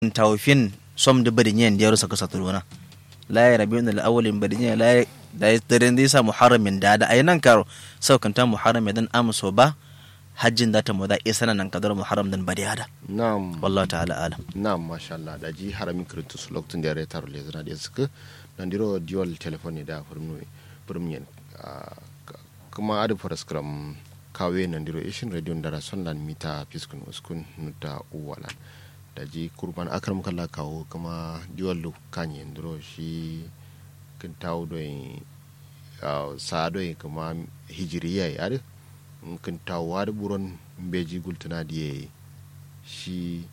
tawfin som da bari nyen da yaro saka saturuna la ya rabi da awalin bari nyen la da daren da yasa muharramin da da ayinan karo sau kanta muharram dan amso ba hajjin da ta moda isa nan kadar muharram dan bari hada na'am wallahi ta'ala alam na'am masha Allah da ji haramin kirintu su lokacin da ya retar le zana da suka nan diro dual telephone da furmu furmiyan kuma adu faraskram kawe nan diro ishin radio da rason lan mita fiskun uskun nuta uwalan da ji kurban akram kala kawo kuma dual lu kanye diro shi kin tawo do sa do kuma hijiriya ya kin tawo wa buron beji gultuna diye shi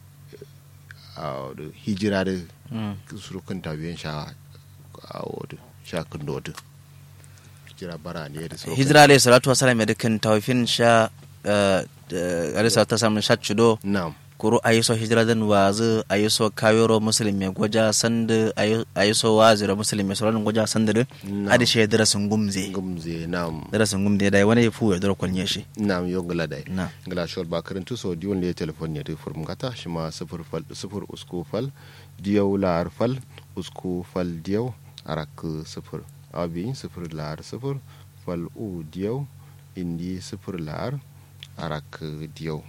hijira da surukan tabiyan sha a wadda sha kundo wadda hijira bara ne da surukan hijira alayhi salatu wasalam ya dukkan tawfin sha alayhi salatu wasalam sha chudo na'am kuru ayiso hijira dan wazu ayiso kawero muslim ya goja sanda ayiso wazira muslim ya sauran goja sanda da adi shi dara sun gumze gumze na'am dara sun gumze da wani ya fu ya dara kwanye shi na'am yo gala dai na gala shol ba karantu so diwon ne telefon ne da furm gata shi ma sifir fal sifir usku fal diyaw lar fal usku fal diyaw arak sifir abi sifir lar sifir fal u diyaw indi sifir lar arak diyaw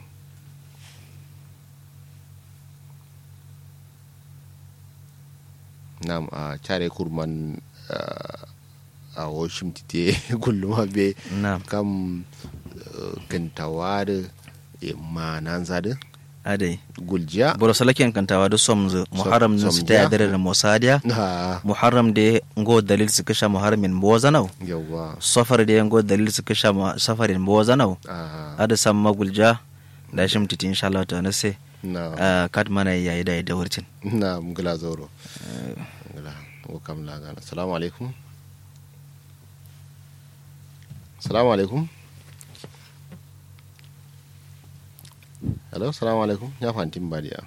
nam a care kurman a washim tite kullum be na kam kantawa da manan zada adai guljiya boro salaken kantawa da somzu muharram ne su ta yadda da musadiya ha muharram da ngo dalil su kasha muharramin bozanau yawa safar da ngo dalil su kasha safarin bozanau a ada sam magulja da shim titi insha Allah ta nase na kat mana yayi da da wurtin na mgila zoro mgila ko kam la gana assalamu alaikum assalamu alaikum hello assalamu alaikum ya fantin badiya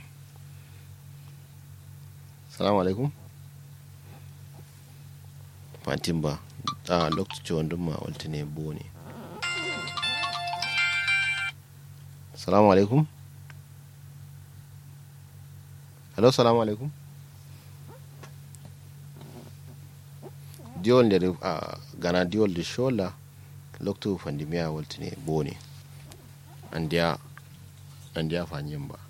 assalamu alaikum fantin ba a lokacin wanda ma walta ne bo ne assalamu alaikum hello assalamu alaikum diwol nde uh, gana diwol de shola lokto fandimiya waltine bone andiya andiya fanyin ba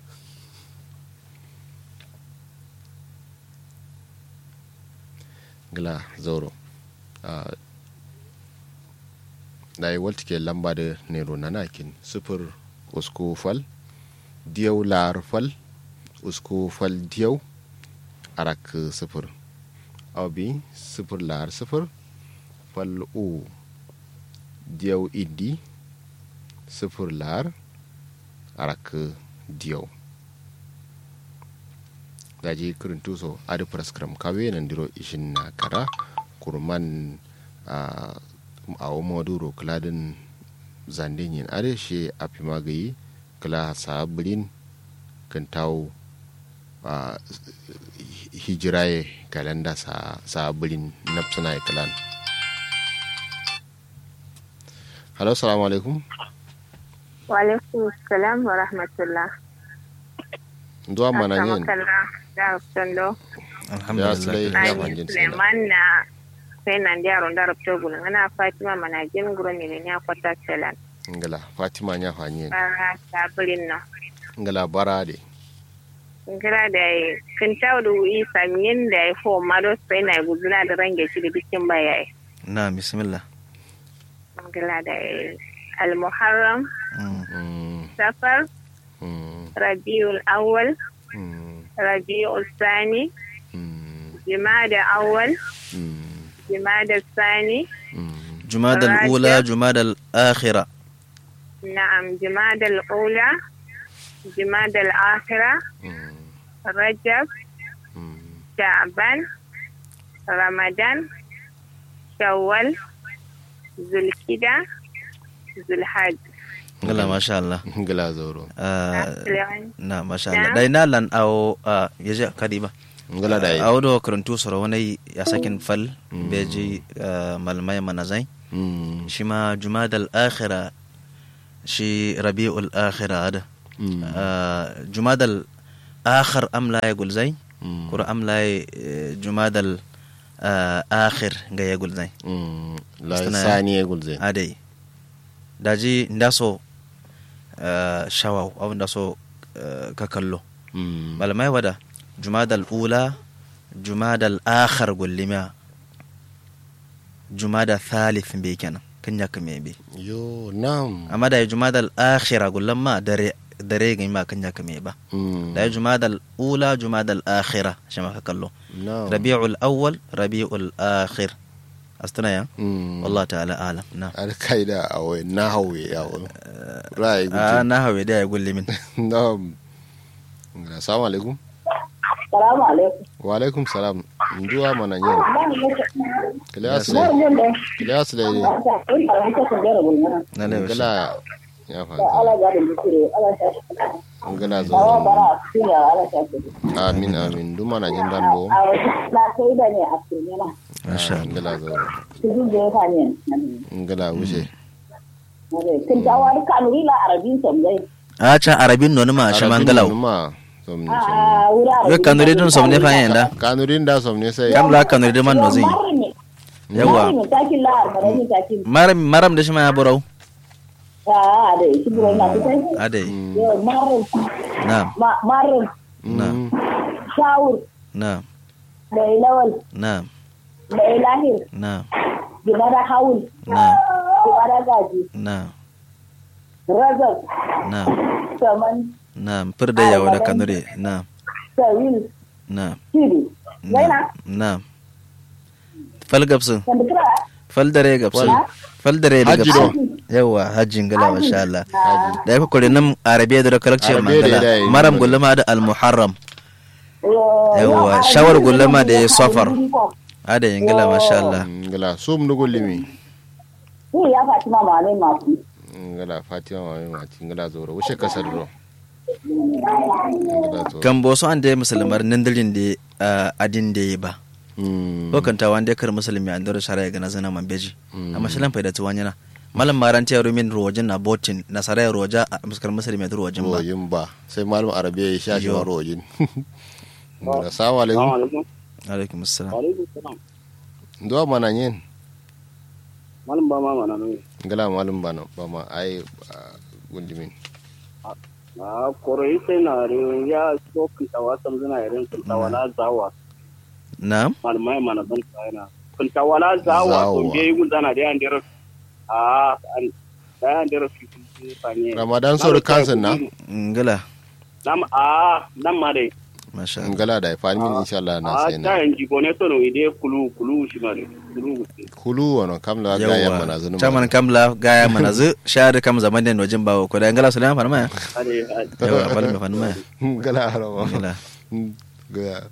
gla zoro uh, dai waltike lamba da nero nanakin sufur usku fal diyaw lar fal usku fal diyaw arak sufur abi sifir lar sifir fal u diyaw iddi sifir lar arak diyaw daji kirin tuso adi praskram kawe nan diro ishin na kara kurman a awo moduro kladin zandin yin adi shi api magayi kala sabirin kan tawo a hijiraye kalanda sa sabulin nafsuna kalan halo salamu alaikum wa alaikum salam wa rahmatullah zuwa mana yin da tondo ya sulai ya fangin Suleiman na sai nan da yaron da rabto gulun ana Fatima mana jin guro ne ne kwata salan ngala fatima nya fanyin bara sabulin na ngala bara de ngira da kin tawo da wi samin da ya fo ma do sai na gudula da range shi da bikin baya na bismillah ngira da al-muharram Mm, safar mm, rabiul awwal mm, rabiul thani mm, jumada awwal mm, jumada thani mm. jumada al-ula jumada al-akhira نعم جماد الأولى جماد الآخرة Mm, رجب mm. شعبان رمضان شوال ذو الكدة ذو الحج ngala masha Allah ngala zoro Ah, na masha Na? Allah dai na lan awo yaje kadiba ngala da yi awo do karantu soro wani ya sakin fal beji malmai manazai Mm, shi ma jumadal akhira shi rabi'ul akhira ada mm, Ah, jumadal akhir am la ya gulzai Mm. kura am la eh, jumadal ah, akhir ga ya gulzai Mm. la Suna- sani ya gulze adai daji ndaso ah, shawaw aw ndaso ah, ka kallo Mm. malamai wada jumadal ula jumadal akhar gullima jumada thalith be kenan kan ya kame be yo nam amma da ya jumadal akhira gullan ma dare dare ga ma kan ya kame ba Mm. da ya jumadal ula jumadal akhira shi ma ka kallo nam rabi'ul awwal rabi'ul akhir astana ya Mm. wallahu ta'ala alam na alkaida a wai na hawe ya wani ra'ayi a guje na hawe da ya gulle min nam assalamu alaikum Salamu alaikum. wa alaikum salam nduwa mana yin kilas Yes, le Mun da kilas le ne ta in ba ta kun da rubu na. na lewa shi ngala ya Ta fanta ala ga da dukure, ala ta. ngala zo Bawa bara kina ala ta. amin amin du mana jin dan bo A wata na kai da ne a cikin na. masha Ah, ngala zo Cikin da ya fa ne. ngala wuce Kin ta wani kanuri la arabin sam dai. a can arabin nonu ma shi mangalaw ma somni A wura yo kanuri dun somne fa yanda kanurin da somni sai kam la kanuri de man no zin yawa Yawa. Takin la arabin takin. maram maram da shi ma ya burau A da shi buro na fitai. adai Yo marin na'am marin na'am shawur na'am da ilawal na'am da ilahir na'am gibara hawul na'am gibara gaji na'am razak na'am saman na'am firda yawa da kanuri na'am sawil na'am shiri zaina na'am fal gabsu wanda kira fal dare gabsu fal dare da Hajji gabsu do. yawa hajjin gala masha Allah da ya kokore nan arabiya da kalakce Arabiya da mangala ya yi maram mangala. gullama da al-muharram Yawwa, shawar gullama da ya safar. ada yin gala masha Allah ngala sum du gullimi ni ya fatima ma ne masu ngala fatima ma ma ti ngala zo ro wuce kasar ro ngala zo kan boso an da musulmar nindilin da ah, adin da yi ba Mm. ko kan tawa da kar musulmi an dora shara ga nazana man beji amma shilan faida tuwan yana malam maranti ya rumin rojin na botin na sarai roja a muskar musulmi da rojin ba rojin ba sai malum arabiya ya sha shi Yo. ma rojin assalamu alaikum alaikum. alaikum assalam Alaikum salam. ndo mana yin Malam ba ma mana ne. ngala malum bana ba ma ai ah, gundimin Na koroi sai na re ya so kintawa sam zina irin kintawa na zawa. na'am Malamai mana ban tsayana. Kintawa na zawa Zawa. kun je gun zana da yan dero. Ah, an da yan dero su su fanye. ramadan sor kansan na ngala Nam ah, nam ma dai. masha Allah ngala da ifani min insha Allah na Ah, sai ta na yan jigo ne to no ide kulu kulu shi ma dai. Kulu. kulu wono kam la ga yan mana zunu chaman kamla gaya mana zu shahada kam zaman da nojin bawo ko da ngala sulaiman farma ya Ade yawa falme farma ya ngala harama ngala ga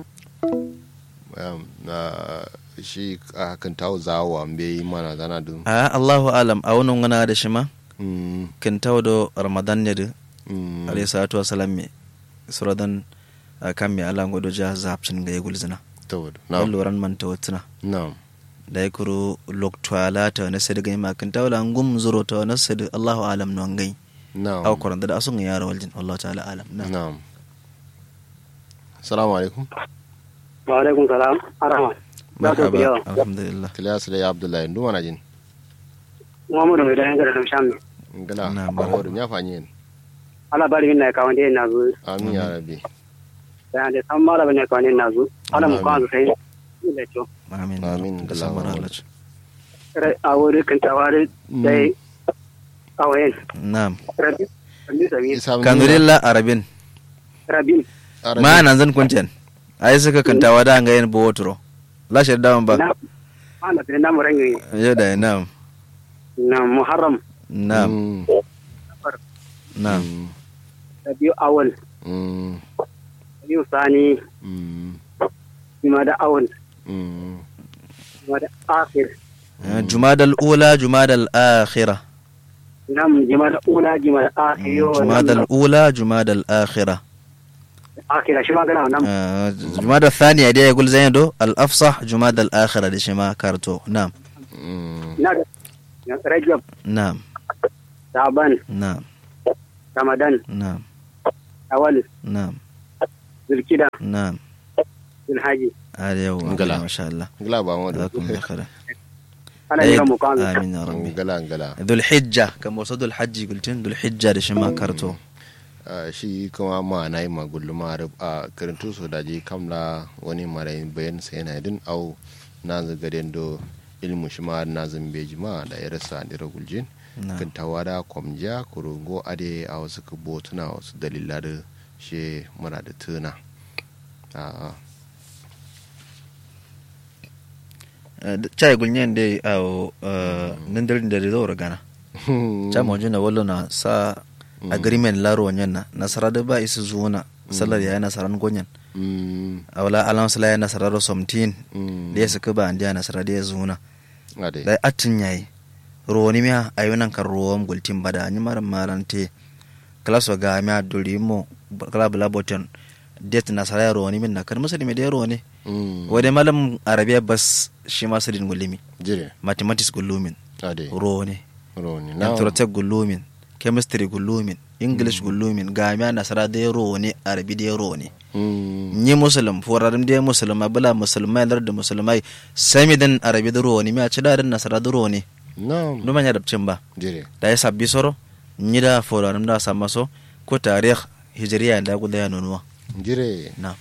um, na shi a kan tawo zawo an bai mana zana dun a Allahu alam a wannan wana da shi ma Mm, kin tawdo ramadan ne da mm, alayhi salatu wasalam me suradan ah, kan me ala ngodo ja zapcin ga yegul zina to na na loran man tawatsina na da ya kuro loktwala ta na sadi gai makin tawla ngum zuro ta na sadi Allahu alam no ngai na aw koran da asun yara waljin Allahu ta'ala alam na na assalamu alaikum Wa alaikum salam. Arama. Za ku marhaba biya. alhamdulillah kilas le abdullahi ndu mana jin Muhammadu mai da yan da shamme. ngala Na, barwadu nya fanyen Ala bari min na ka wanda na zo. amin ya rabbi Da da san mala bane ka wanda na zo. Ala mu kan sai. Da to. amin Amin. da samar Allah a wuri kan tawari dai a wayan na'am rabi rabi sabi isa kanurilla arabin rabi arabi ma nan zan kuncen ai suka kantawa da ga yin botro la shi da ba na ana tare na muran yi yo da na'am na muharram na'am Mm, na'am mm, rabi awal mm, rabi sani mm, kuma da awal mm. kuma da akhir Ah, jumadal ula jumadal akhira nam jima da ula jima da akhir yo jumadal ula jumadal akhira akhir shi ma gana nam آه، جماد الثانية دي يقول زين دو الأفصح جماد الآخرة دي شما كارتو نعم Mm, na da rajab نعم saban نعم ramadan نعم awal نعم zulkida na'am zulhaji ada yau Ngala. masha Allah ngala ba mu da jazakum Allah khairan ana Eh, jira mu kan amin ya rabbi ngala ngala dhul hijja kamar wasu dhul hajji gultin dhul hijja da shi ma karto Ah, shi kuma ma na yi magullu ma rub- a karantu so da je kamla wani mara bayan sai na din au na zagaden do ilmu shi ma na zambeji ma da ya rasa ni raguljin na'am kan tawada kwamja kurungo ade a wasu kubo tuna wasu dalila da shi muna da tuna a chai gulnyen dai a nandarin da da zaura gana cha mo jina wallo na sa agreement laro wanyan na nasara da ba isu zuwa sallar ya nasaran gonyan Mm, awala alam sala ya nasara ro somtin mm, da ya saka ba andiya nasara da ya zuwa ade da atin yayi roni miya ayunan kan ruwan gultin bada ni maran marante klaso ga miya durimo kala bula boton det nasara ya roni min na kan musulmi da ya roni Mm, wade malam arabiya bas shi ma sidin gulimi jire mathematics gulumin ade roni roni na anthropology gulumin chemistry gulumin english gulumin ga miya nasara da ya roni arabi da ya roni Mm, ni musulum forarim da musulma bula musulmai lar da musulmai sami dan arabi da roni miya ci da dan nasara da roni na numan ya dabcin ba jire da ya sabbi soro ni da forarim da sama so ko tarikh hijriya da guda ya nunuwa jire na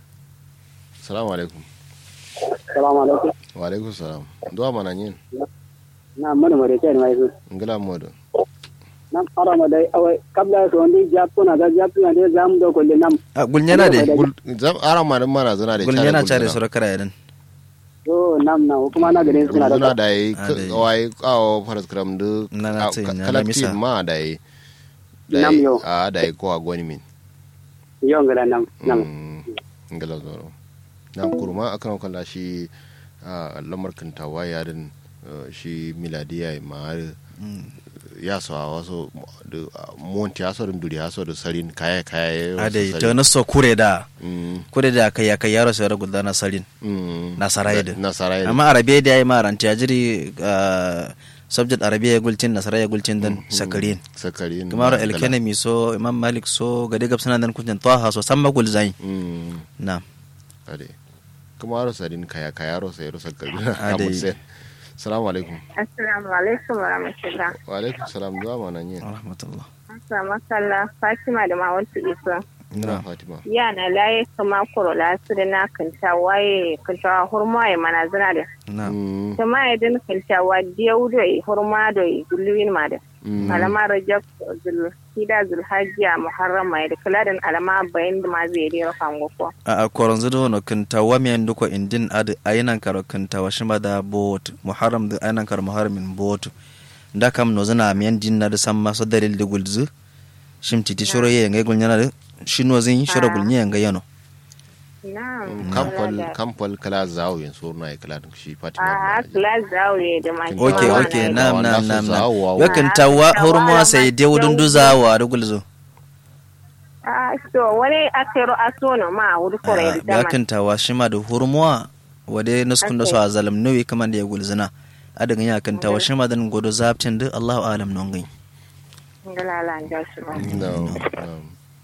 salamu alaikum salamu alaikum wa alaikum salam duwa mana yin na mana mare kai mai su ngala modo nam ara ma dai awai kabla so ndi jappo na ga jappo na dai zamu do ko le nam a gulnyana de Gul- zam ara ma mana zuna da gulnyana care soro kara yadan so nam na kuma na gare su na zuna da da yi Ah, dai. wai kawo faras kram du Na na tsayin, na na kalakti misa. ma da yi Nam yo. a da yi ko a gwani min yo ngala nam nam Mm, ngala zoro na kurma akan kalla shi a lamar kantawa yarin uh, shi miladiya ma har ya so a wasu da monti ya so da duri ya so da sarin kaya kaya a da ta na so kure da Mm, kure da kai ya kai yaro sai guda na sarin mm. Nasara yadda. nasara yadda. amma arabiya da yayi maranta ya jiri ah, subject arabiya gultin nasara ya gultin dan sakarin sakarin kamar ngala. alkanami so imam malik so gade gab sanan dan kuntin taha so samma gul zain Mm. na ade kuma aro sadin kaya kaya aro sai aro sakar Ade. salamu alaikum assalamu alaikum wa rahmatullah wa alaikum salam zuwa mana yin rahmatullah assalamu sallah fatima da mawanta isa ina fatima yana laye kama kuro lasiri na kanta waye kanta hurma ya mana zina da na Mm, kama ya din kanta wa diyau da hurma da gulluwin ma da mm. alama rajab zul hida zul hajjiya muharram mai da kula alama bayan da ma zai dira fango ko a a koron zudo no kinta wa mi andu ko indin ad ayinan karo kinta wa shima da bot muharram da ayinan karo muharramin bot da kam no zana mi andin na da samma so dalil de gulzu shim titi shoro ye ngai gulnyana da shino zin shoro gulnya ngai yano na kampal kampal kala zawo yin so na kala da shi fatima a na kula zaure da ma okay Wa- okay wa- nam wa- nam nasu nam nam zawo wa- yo kinta wa hurma sai de wudun duza wa da gulzu a to wani akero asono ma wuri kore da ya dama kinta wa shima da hurma wade nuskun da so a zalam nawi kaman da ya gulzuna adagan ya kinta wa shima dan godo zaptin da Allahu alam non gai ngala da shi ba no no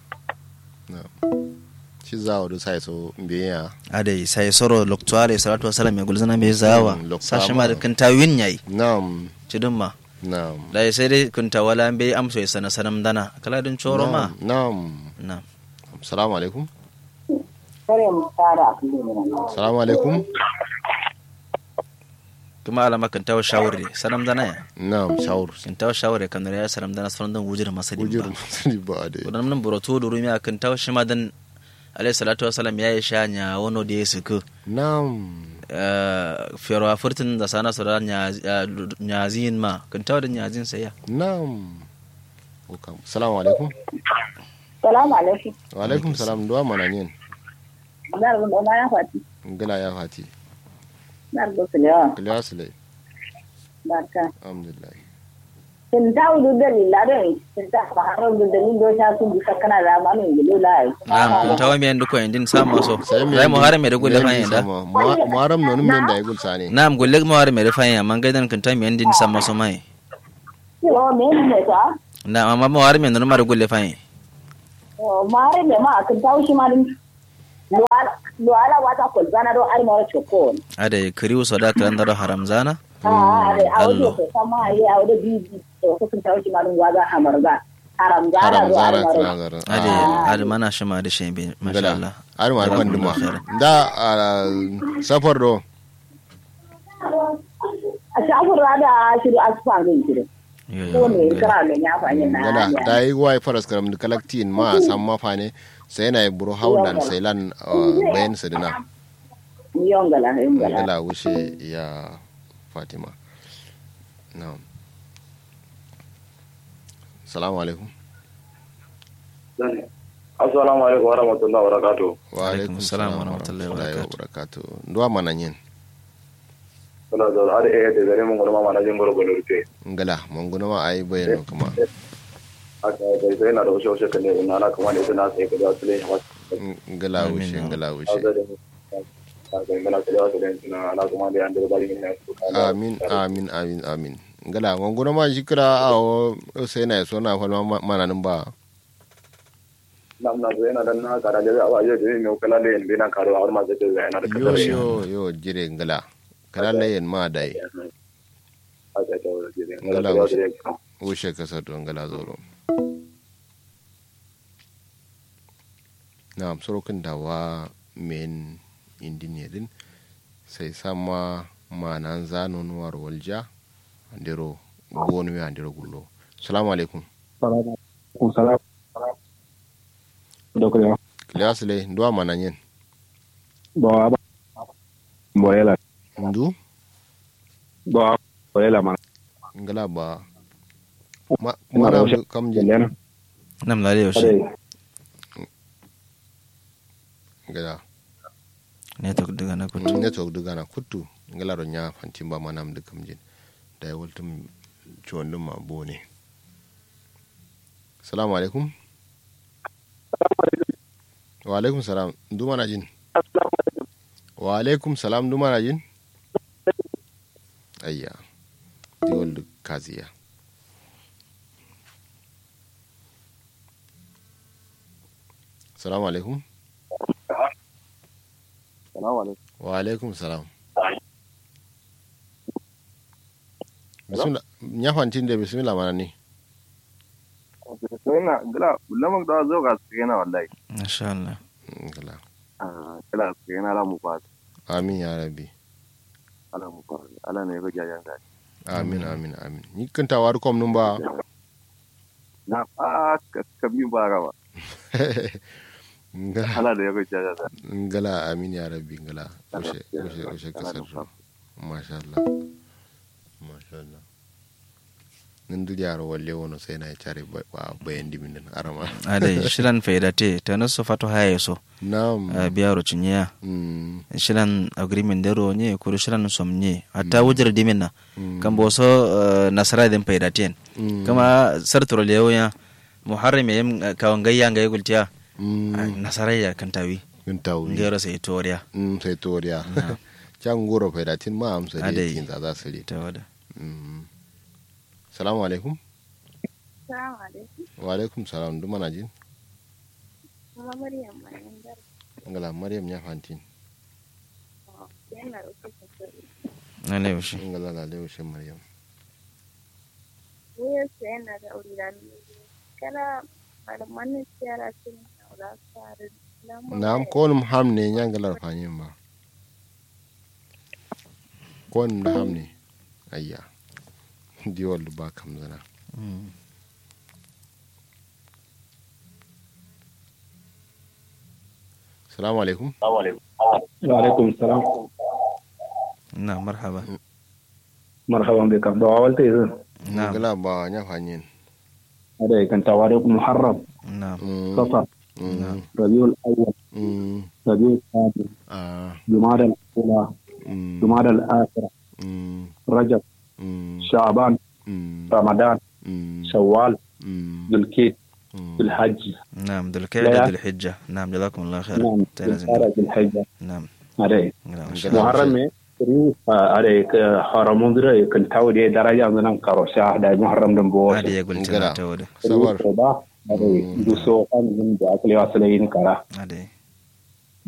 no shi zawo da sai so biya adai sai soro loktuare salatu wasalam ya gulzana mai zawa Mm, loktuwa sashi ma da ma. kinta win yayi nam cidin ma nam da sai dai kinta wala be amso ya sana sanam dana kala din choro ma nam na salamu alaikum kare mu fara a kullum ne salamu alaikum kuma alama kinta wa shawari sanam dana ya nam shawur kinta wa shawari kan ya sanam dana sanan dan wujir masadi ujur ba masani ba da kudan nan buroto da rumi a kinta wa shima dan alayhi salatu wasalam ya yi shanya wono da ya suku nam fero a furtin da sana su da nyazin ma kinta wa da nyazin sai ya nam Welcome. salamu alaikum salamu alaikum wa alaikum salam duwa mana yin na rubun da ya fati ngala ya fati na rubun su ne wa kiliya sule barka alhamdulillah kin ta wudu da lillarin kin ta fara da dalil do ta su bisa kana da ma min gido lai na kinta wa mi andu ko indin sama so sai zai mu hare me da gulle fa da muharam nonu men da ya gulsa ne Naam golle mo ware mere fayin amma gaidan kan tami yandi ni samma so mai. yo me ne ta Na amma mo ware me no mare golle fayin. o mare ne ma kin ta wushi ma din lo ala wata ko zana do ar mara chokon ade kiriu soda kalandaro haram zana ah ade allo. awdo ko sama ya awdo bibi to ko kun tawci malum waga hamarga haram zana haram do ar zara mara kira zara ade ade mana shima da shembe masha Allah har ma ban duma Jazakumullahu khairan. da ah, safar do a shafur da shiru asfa zai shiru Yo, yo, ko ne ngala. kira ne ya fa yin na gada da yi wai faras karam da kalaktin ma a san mafa ne sai na yi buru haulan sai lan ah, bayan sadina yongala yongala gala wuce ya fatima na'am salamu alaikum assalamu alaikum wa rahmatullahi wa barakatuh wa alaikum salam wa rahmatullahi wa barakatuh nduwa mana yin suna da ada eh da gare mun gurma mana jin gurgo da rufe ngala mun guna ma ayi bayano kuma aka da sai na da wasu wasu kan ne ina na kuma ne suna sai ka da su ne ngala wuce ngala wuce aka yi mana kalewa su ne suna ana kuma da yan da bari ne amin amin amin amin ngala mun guna ma shikira a o sai na so na falma mana nan ba nam na zai na dan na kara da awa je da ne kala da yin bina karo har ma zai da yana da yo kasar yo yo jire ngala kala layen ma dai aka ta wala je Ngala ngala wuce. wuce wuce kasar don ngala zoro na sorokin dawa men indinirin sai sama manan zanon war walja andiro bonu ya andiro gullo assalamu alaikum salam dokle kilas le nduwa manan yen bo aba boyela ndu bo boyela man ngala ba ma Ina da mana wuce. kam je jelena nam la yaushe ade ngala ne to daga na kutu ne to duga na kuttu ngala ro nya fantimba manam de kam jin da waltum chondum ma bone assalamu alaikum wa alaikum salam ndu mana jin wa alaikum salam ndu mana jin ayya di wol kaziya assalamu alaikum salamu alaikum wa alaikum salam bismillah nyafantin de bismillah mana ni sai na gala lamar da zo ga su yana wallahi masha Allah ngala gala su yana la mu fa amin ya rabbi ala mu fa ala ne ga jajan ka amin amin amin ni kan tawar kom num ba na a ka mi ba ga ba ngala ala da ya ga jajan ka ngala amin ya rabbi ngala ushe ushe ushe kasar ro masha Allah masha Allah nan dul yaro walle wono sai na chare ba ba- bayan dimin nan arama ade shiran faidate ta nasu fato haye so nam a biyaro cinya mm shiran agreement dero nye kuru shiran som nye hatta wujar dimin na Mm. kan bo so eh, nasara din faidaten Mm. kama sartoro lewo ya muharram yam kawan gayya ngai gultiya mm nasara ya kan tawi kun tawi ngero sai toriya mm sai toriya can goro faidatin ma amsa da Adai. yakin za za su ta wada Mm. salamu alaikum Assalamu alaikum. wa alaikum salam duk mana jin Kuma Maryam Maryam Dar. ngala maryam ya fantin Yana da kuka sani. na ne yaushe ngala la lewo she maryam Wuyar sa yana da aure da ni. Kana malaman siyara sun aura fara. nam ko num ham ne nyangalar fanyin ba ko num da ham ne ayya diwal ba kam zana Mm. salamu alaikum wa alaikum salam na marhaba marhaban bika bo walte izin na ngala ba nya fanyin ade kan tawariq muharram na Mm, safar mm, rabiul awwal mm, rabiul thani ah, jumada al-ula mm, jumada al-akhirah mm, rajab mm, sha'ban mm, ramadan mm, shawwal mm, dhulkit mm. dhulhajj نعم ذو لا. القعدة ذو الحجة نعم جزاكم الله خير نعم تنزل. dhulqa'dah dhulhajja نعم ade نعم muharram me kuri ade haramun dire kan tawde daraja nan karo sha da muharram dan bo هذه يقول Ngala. تنا تود sabar ba ade duso kan min da akli wasalai ni kara هذه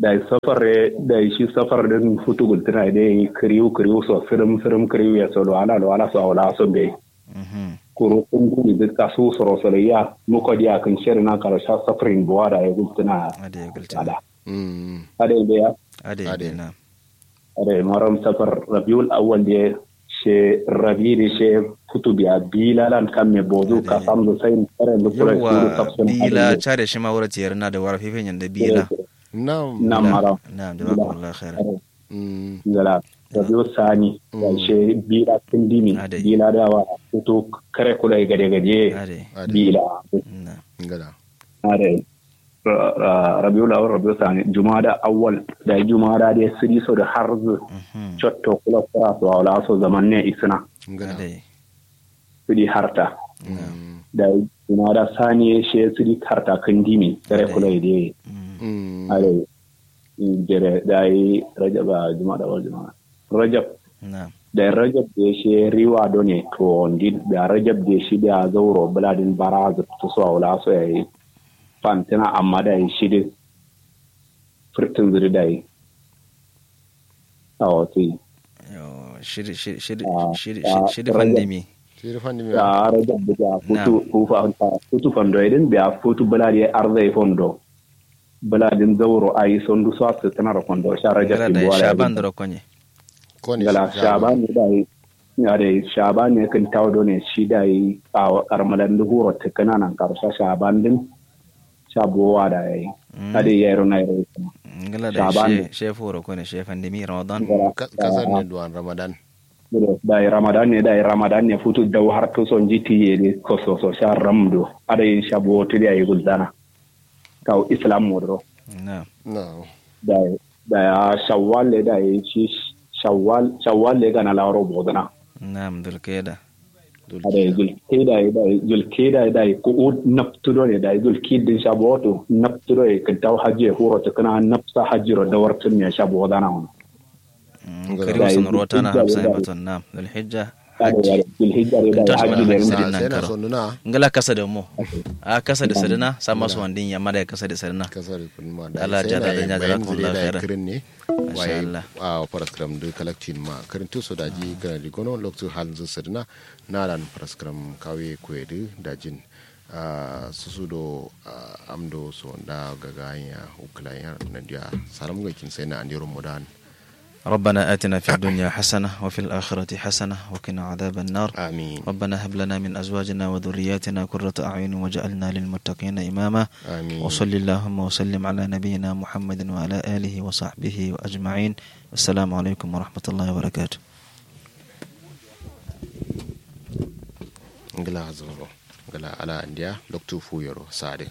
da safar da shi safar din futu gultuna da yi kiriu kiriu so firim firim kiriu ya so wala wala so wala so be Mhm. kuro kun guni da kasu soro soro ya muko dia kan shirin na karo sha safarin buwa da ya gultuna ade ya gulta ada Mm. ada da ya ade Ade. ya na ada maram safar rabiul awwal da she rabi da she futu biya bilalan kan me bozu ka Ade. samzo sai kare da kura yawa kuru kapsun bila care shi ma wura tiyar na da wara fifin yanda bila Na'am. na maram na jazakumullahu khairan Mm. ngala rabiul sani da she bila tindimi Ade. bila da wa futu kare kula gade gade ade Ade. bila na Ngada. are rabiul awal rabiul sani jumada awwal da jumada da siri so da harzu Mhm. cotto kula kura so wala so zaman ne isna Ngada. ade siri harta Mm. da jumada sani she siri harta kan dimi kare Ade. kula ide Mm. are jere da yi rajab a jumada awal jumada rajab na da rajab da she riwa do ne to ndi da rajab da shi da zauro buladin baraz to so wala so yayi fantina amma da yi shi da furtin zuri da yi a wato Yo, shiri shiri shiri Ah, shiri ah, shiri Rajab. fandimi Sai da fanni mai. da rajab da futu kufa futu fondo idan biya futu buladi arzai fondo buladin zauro a yi sondu so su tana da fondo sha rajab gala ki da buwara shaban da rokonye Ko ne gala shi- shaban ne da yi ya da shaban ne kan tawo ne shi da yi a karmalan da huro ta kananan karsha shaban din shabuwa da yi ade yaro na yaro gala da Shaban. she she furo kone she fandimi ramadan Ka- Kasar ne duwan Ramadan. da yi ramadan ne da yi ramadan ne futu da har to son jiti ye ne ko so so sha ramdo ada yin shabuwa to da yi guldana kawo islam modro na No. da da ya shawwal le da yi shi shawwal shawwal le ga na lawro bodana na mdul keda ada yi zulkeda da yi zulkeda da yi ko naptudo ne da yi zulkidin shabuwa to naptudo e kan taw hajje huro to kana napsa hajjiro da wartun ne shabuwa dana hono Ngala. kari wasan Da- rota na da- hamsin da- batun na dul hijja ada ya zulhijja da yi Tashi hajji mana da hajji. yi Sirin Na nan sai na karo. son nuna ngala kasa da mu a kasa da sadina sama su wandin yamma da kasa da sadina kasar kun ma Allah sai ja na daɗin ya bayan jazakum zile Allah da khairan. kirin ne Masha waye Allah. a paraskram da collecting ma kirin to so da ji kana di gono lokto halin zu sirna na ran paraskram kawe kwedu da jin a susu do ah, amdo so da gaga ya ukla ya na dia salam ga kin sai na andiro mudan ربنا آتنا في الدنيا حسنة وفي الآخرة حسنة وقنا عذاب النار amin ربنا هب لنا من أزواجنا وذرياتنا قرة أعين وجعلنا للمتقين إماما amin وصل اللهم وسلم على نبينا محمد وعلى آله وصحبه وأجمعين السلام عليكم ورحمة الله وبركاته ngala hazoro ngala ala andia lokto fu yoro sade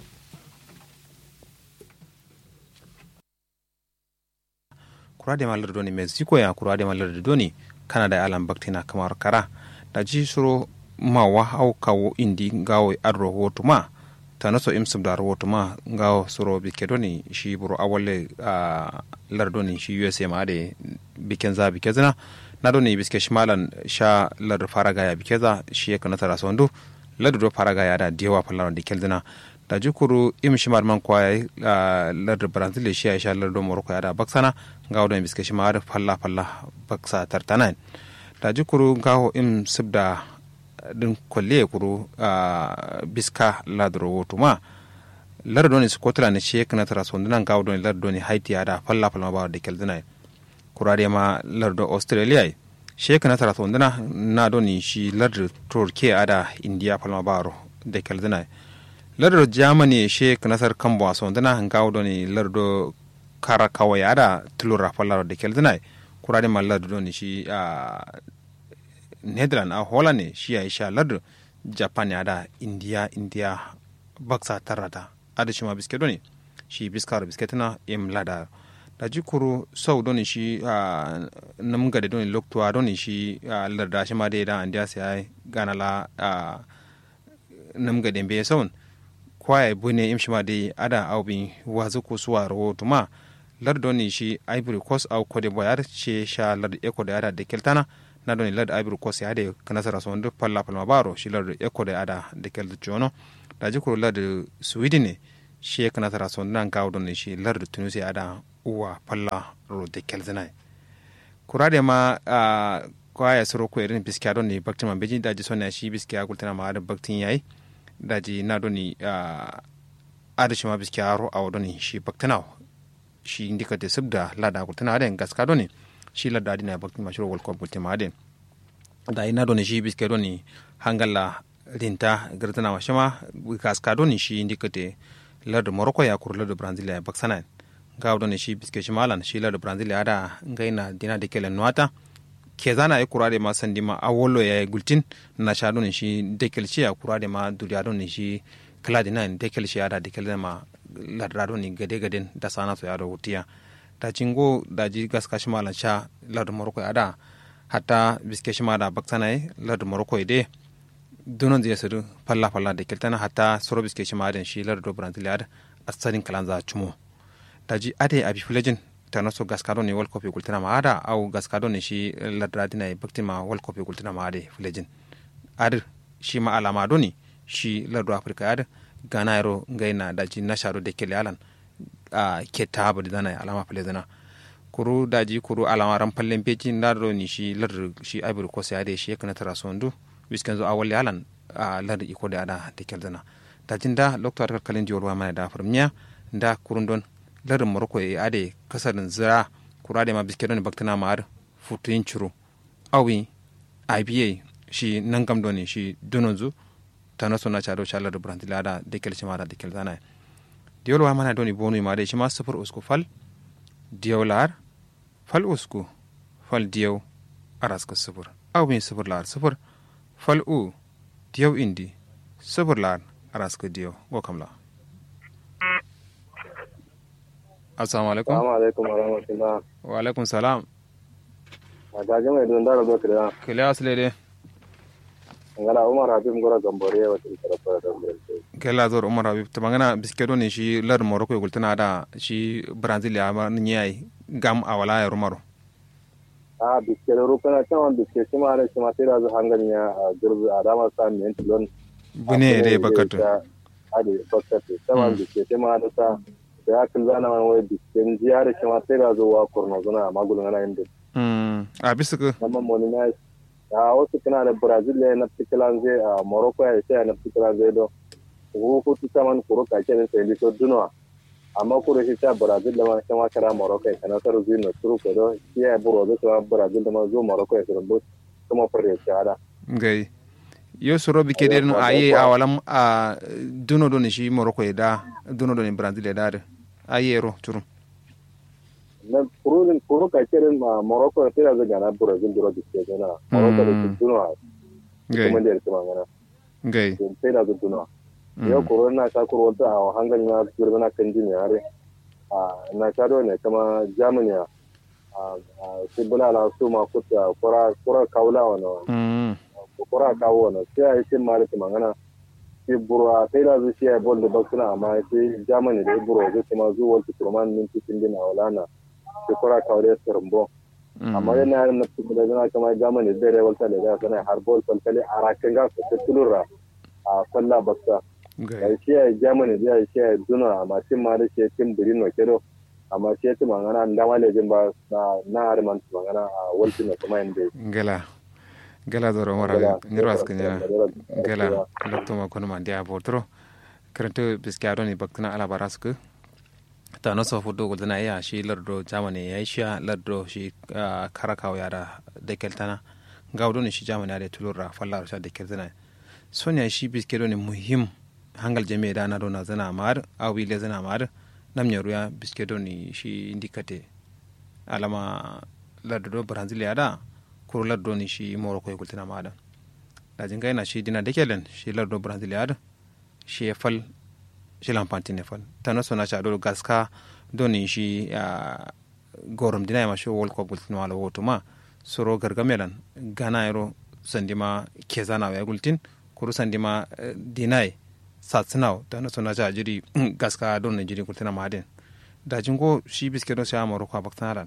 kurade malar doni mexico ya kurade malar doni canada alan baktina kamar kara da ji suro ma wa hau kawo indi gawo ar rahoto ma ta naso imsum da rahoto ma gawo suro bike doni shi buru awalle a lar doni shi usa ma de biken za bike zina na doni biske shimalan sha lar faraga ya bike za shi ya kana tara sondu lar do faraga ya da dewa fallan da kelzina da jukuru im shimar man kwa lar brazil shi ya sha lar do morocco ya da baksana gawo don biske shimar falla falla baksa tartanan da jukuru gawo im sibda din kwalle kuru a biska ladro woto ma lardoni scotland shi kana tara sondunan gawo don lardoni haiti ya da falla falla ba da keldina kurare ma lardo australia shi kana tara sonduna na doni shi lardo turkiya ada india falla ba da keldina lardo germany she kanasar kambo a sondana ngaw doni lardo kara kawai ada tulura fallar da keldina kurade ma lardo doni shi a netherland a holland shi ya sha lardo japan ada india india baksa tarata ada shi ma biske doni shi biskaro bisketana im lada da jikuru sau doni shi a namgade doni loktuwa doni shi a larda shi ma dai da andiya sai ganala a namgade be saun kwaya bune imshima de ada au bin wazu ko suwa ro tuma lar doni shi ivory coast au cote d'ivoire ce sha lar eko da ada de keltana na doni lar ivory coast ya de kanasara so ndo palla palma baro shi lar eko da ada de kel jono da jikuru lar sweden ne shi kanasara so nan gawo doni shi lar tunisia ada uwa palla ro dekel zinai kurade ma a kwaya soro ko irin biskiya don ne baktin man beji daji sonna shi biskiya gultana ma da baktin yayi daji na don ni a adashi ma biskiya ro a don shi baktana shi indika de subda lada gultana den gaska don shi lada dina baktin ma shiro wal ko gultana ma den da ina don shi biskiya don ni hangalla rinta gartana ma shama gaska don shi indika de lardu morocco ya kur lardu brazil ya baksana ga don shi biskiya shi malan shi lardu brazil ya da ngaina dina de kelen nuata ke zana ya kura da ma sandi ma awolo ya gultin na sha don shi dekel shi ya kura da ma duriya don shi kala dina dekel shi ya da dekel da ma ladra don gade gade da sana so ya da wutiya da cingo da ji gaska shi malan sha lardu morocco ya da hatta biske shi ma da baksana ya lardu morocco ya de donon zai sadu falla falla da keltana hatta soro biske shi ma da shi lardu brazil ya da asalin kalanza cumo da ji ade abi filajin tano so gaskado ni world cup gultina ma ada au gaskado ni shi ladradi na bakti ma world cup gultina ma ade fulejin ad shi ma alama do ni shi lardu afrika ad gana yaro ngaina daji nasharo de kele alan a ke tabu da na alama fulejina kuru daji kuru alama ran pallen peji ndaro ni shi lardu shi ivory coast ade shi kana tara sondu wiskan zo awalle alan a lardu iko da ada de keldana dajin da lokto arkar kalin diyorwa mana da farmiya da kurundon lardin morocco ya ade kasarin zira kura da ma biskidon ne baktana ma ar futuyin ciro awi iba shi nan gam doni shi dononzu ta naso na chado chalar brandil ada dekel shi mara dekel zana diol wa mana doni bonu ma de shi ma sufur usku fal diolar fal usku fal diyo araska sufur awi sufur lar sufur fal u diyo indi sufur lar araska diyo go kamla assalamu alaikum Assalamu alaikum wa rahmatullah. wa alaikum salam A gaji mai don dara zoki da kele asle de ngala Umar Habib Ngora Gambore wa tin tarafara da Brazil. kela zor umar habib to mangana biskedo ne shi lar morocco yugul tana da shi brazil ya ma nyai gam a wala ya rumaro A biske da rukuna can wanda biske shi ma da shi ma sai da zu hangan ya a gurbi a dama sa mi yanti lon. bune de bakatu Ade bakatu. Sama biske shi ma da sa da ya kan zana wani wai biske jiya da shi ma sai da zu wa kurno zuna a magulun ana yin da. mm a bisku Nama moni na a wasu kana da Brazil ne na fitilan zai a Morocco ya sai na fitilan zai do. Ko ko saman kuro ka ke da sai lito dunwa. amma kuro shi ta brazil da ma shi ma kara morocco ya kana tar zuwa na turu ko do shi ya buro da ta brazil da ma zo morocco ya suru kuma fare ya ada gai yo soro bi kede no aye a walam a duno do ne shi morocco ya da duno do ne brazil ya da aye ro turu na kuro din kuro ka ke din ma morocco ya tira zaga na brazil da ro ke na morocco da duno gai kuma da kuma ngana gai sai da duno yau kuro na ta kuro wata a hangan ya gurbana kan jini yare a na ta do ne kama germany a sai bulala su ma kuta kura kura kaula wani mm kura kawo wani sai a yi cin mara mangana sai burwa sai da zuci ya bol da baksuna amma sai germany da ya burwa zai kuma zuwa wata turman minti sun dina wala na sai kura kawo da ya sirbo amma yana yaran na cikin da zana kama germany da ya walta da ya sana har bol falkali a rakin gasa ta tulura a kwalla baksa gai ya shi ya germany da ya shi ya duna amma cin ma da shi ya cin birin wa kedo amma shi ya ci mangana da malejin ba na na harman mangana a walti na kuma yin da gela gela zoro umar habib ngiro askan yana gela lokto ma kono ma dia botro karanto biskiado ni baktina ala barasku ta no so fudo gudana ya shi lardo jamani ya sha lardo shi ah, karakaw ya da dekeltana gawdo ni shi jamani da tulura fallar sha dekeltana sonya shi biskiado ni muhim hangal jame da na do na zana mar awi le zana mar nam nyaru ya biskiado ni shi indikate alama lardo do brazil ya da kuro lardo ni shi morocco ya gultina ma da da jinga yana shi dina dekelen shi lardo brazil ya da shi ya fal shi lampanti ne fal tano sona cha do gaska doni shi a gorom dina ma shi world cup gultin wala woto ma soro gargamelan gana yaro sandima kezana ya gultin kuru sandima eh, dinai satsinaw tano sona cha jiri gaska don ne jiri gultina ma den da jingo shi biske don sha morocco a baktanalan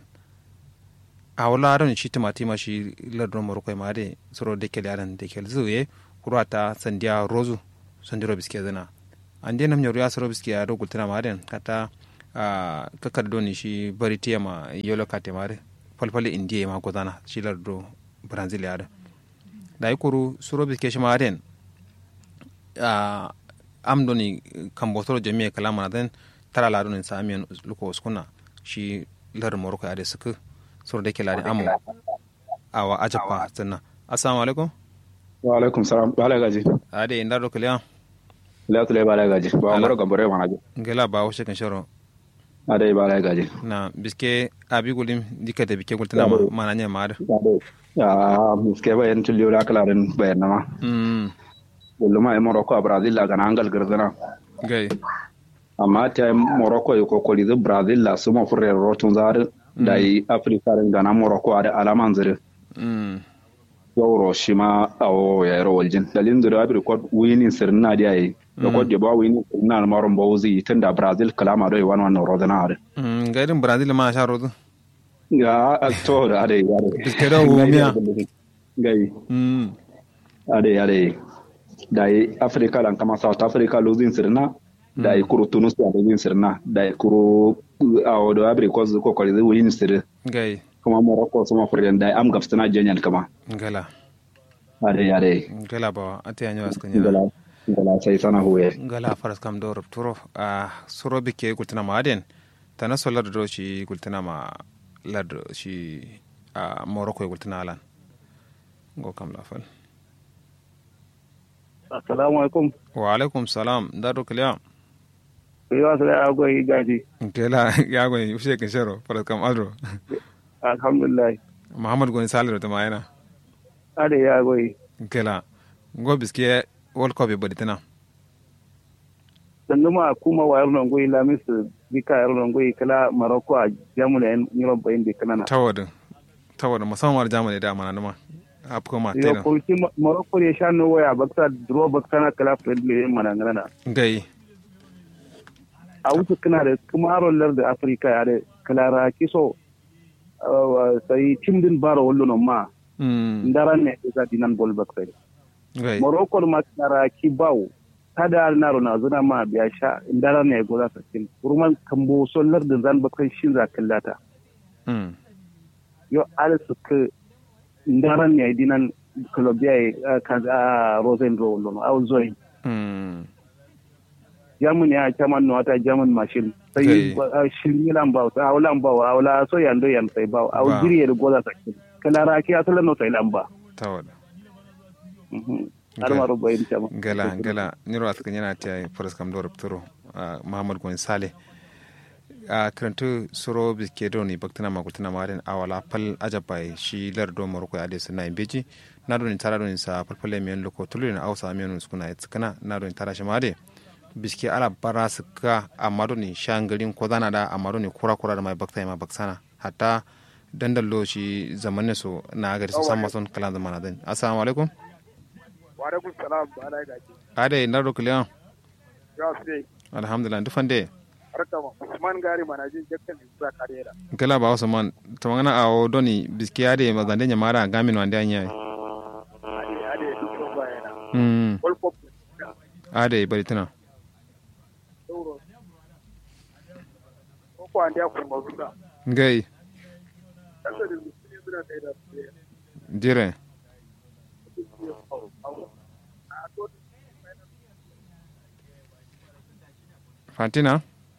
a wala don shi timati ma shi lardo morocco ma de soro dekel yaran dekel zuye kuru ata sandia rozu sandiro biske zana an denam nyoru ya soro biski ya do gultina ma den kata a kakar doni shi bari tiya ma yolo kate mare falfali indiya ma gozana shi lardo brazil ya da da yi kuru suro biske shi ma den a am doni kan botoro jami'a kalama na den tara lado ne sa amiyan luko uskuna shi lar morocco ya da suka suro da ke lari amu awa ajapa sannan assalamu alaikum wa alaikum salam bala gaji ade inda do kaliya la tule bala gaji ba maro gambare ma gaji ngela ba washe kan sharo ade bala gaji na biske abi gulim dikate bike gultana ma mana nya ma da ya miske ba yan tulio la kala den bayan ma mm uluma e morocco a brazil la gana angal girzana gai amma ta morocco e kokoli da brazil la suma furre rotun zar da yi afrika ren gana morocco a da alaman zire mm yawro shi ma awo ya yaro waljin dalilin da rabi record winning sirna da yayi record da ba winning sirna na maron bawuzi tun da brazil kalama da yawan wannan rodana are mm gairin brazil ma sha rozu ga to da ade ade biske da wumiya gai mm ade ade da yi africa lan kama south africa losing sirna da yi kuro tunisia losing sirna da yi kuro awo da rabi record ko kwali da winning sirna gai kuma morocco suma furren da am gafsana jenyan kama ngala ade ade ngala ba ate anyo askanya ngala ngala sai sana huye ngala faras kam do rupturo a suro bike gultana ma aden tana so lardo do shi gultana ma lardo shi a morocco gultana alan go kam la fal assalamu alaikum wa alaikum salam da do kaliya yawa sai ya goyi gaji ngela ya go ushe kan sharo faras kam adro alhamdulillah muhammad goni saliro ta mayana ade ya goyi ngela go biske world cup bodi tana sannu ma kuma wayar nan goyi lamis bika yar nan goyi kala maroko a jamuna yan yiro bayin de kana na tawad tawad musamman jamani da amana ma apko ma yo tena ko ki maroko ya sha no waya bakta draw bakta na kala friendly mana ngana gai a wuce kana da kuma aron da afirka ya da kala kiso uh, sai timdin baro wallo no ma mm ndaran ne da dinan bol bakta gai morocco ma kara ki bawo kada na rona zuna ma biya sha ndaran ne goza sakin kurman kambo sollar da zan bakan shin za kallata mm yo ala su ka ndaran ne dinan colombia ka a rosen ro lono au zoi mm jamun ya chaman no ata jamun machine sai Kai. shirni lan bawo a lan bawo a wala so yando yan sai bawo Ba. au jiri da goza sakin kala ra ki asala no sai lamba tawad har ma ro bayin chama gala gala niro at kanyana ta faras kam do rupturo muhammad goni sale a karantu suro biske do ni baktana ma kutana ma den awala pal ajabai shi lardo moroko ade sunna beji na do ni tara do ni sa palpale men loko tulu ni awsa men sukuna itskana na do ni tara shi ma de biske ala bara suka amma do ni shangalin ko zana da amma do ni kura kura da mai bakta ma baksana hatta dandallo shi zamanin su na gari su san mason kalan zamana den assalamu alaikum wa alaikum salam ba na gaji ade na do kliyan ya sai alhamdulillah dufande harka ma usman gari mana jin jakkan da karera gala ba wasu man ta magana a o doni biski ade mazande nya mara gamin wande anya ade ade duk so bayana mm wal pop ade bari tana euro ko ko ande ko mo ruka ngai kasa da mutum suna kai da dire fantina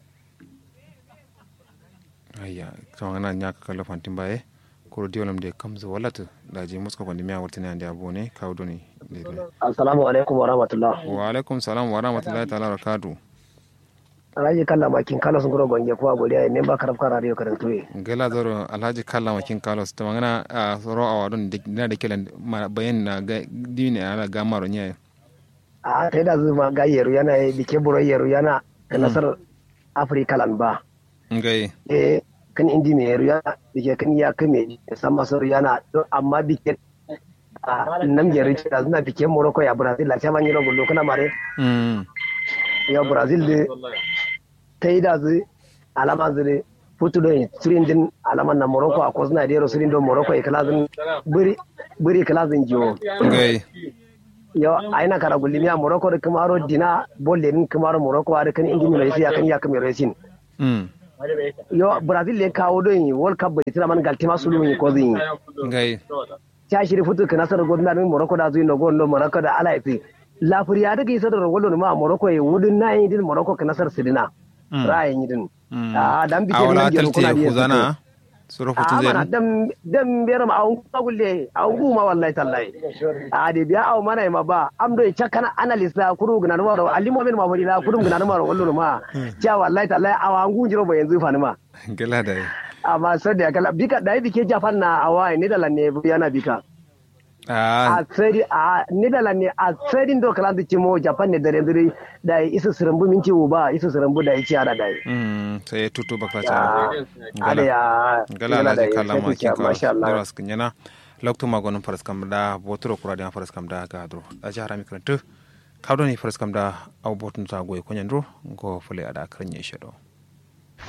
ayya ta magana nya ka kala fantin baye ko diolam de kamzo walata da je muska kwandi miya wartina ande abone kaw doni Assalamu alaikum wa rahmatullah. wa alaikum salam wa rahmatullahi ta'ala wa barakatuh Alhaji kalla makin kala sun gura gonge kuwa godiya ya memba karaf kara radio karantu ye. gela zoro alhaji kalla makin carlos ta magana a tsoro a wadon na da kilan ma- bayan na ga dini ala gamaro nya A ta da zuma ga yeru yana yi dike buro yeru yana da nasar Afirka lan ba. ngai Eh kan indi me yeru yana dike kan ya kame san masar yana don amma dike a nam yeru da zuna dike Morocco ya Brazil la chama nyiro gullo kana mare mm ya Brazil de ta yi da zu alama zure futu do sirin din alaman na Morocco a kozna da yero sirin do Morocco e kalazin buri buri kalazin jiwo. ngai yo aina kara gulimi a morocco da kamaro dina bolle nin kamaro morocco a kan indi mi resi akan ya kamar resin mm yo brazil le kawo don world cup bai tira man galtima sulu ni ko zin ngai ta shiri futu kana sar godna ni morocco da zuino gondo morocco da ala ifi lafuriya daga isa da rogolo ma morocco e wudin na yin din morocco kana sar sidina ra'ayin din a dan bike awala ni talte huzana suro a futu mana zai dan dan biyar ma an kagulle an guma wallahi tallahi a de biya aw mana ma ba am do chakana analyst da kuru gna no ro alimo men ma bari da kuru gna no ro wallo ma cha wallahi tallahi awa an gunjiro ba yanzu fa ni ma gala da amma sai da kala bika da bike japan na awa ne da lanne yana bika a a tsari a Netherlands ne a tsarin do kala da cimo Japan ne dare dare da isa sirambu minci uba isa sirambu da yake ara da mm sai tutu bakla ya ta ada ya gala la kala ma ki ka masha Allah dara skinyana lokto magonon faras kam da botoro kura da faras kam da ga dro a jara mi krantu kawdo ni faras kam da au botun ta goy konyandro go fule ada kranye shedo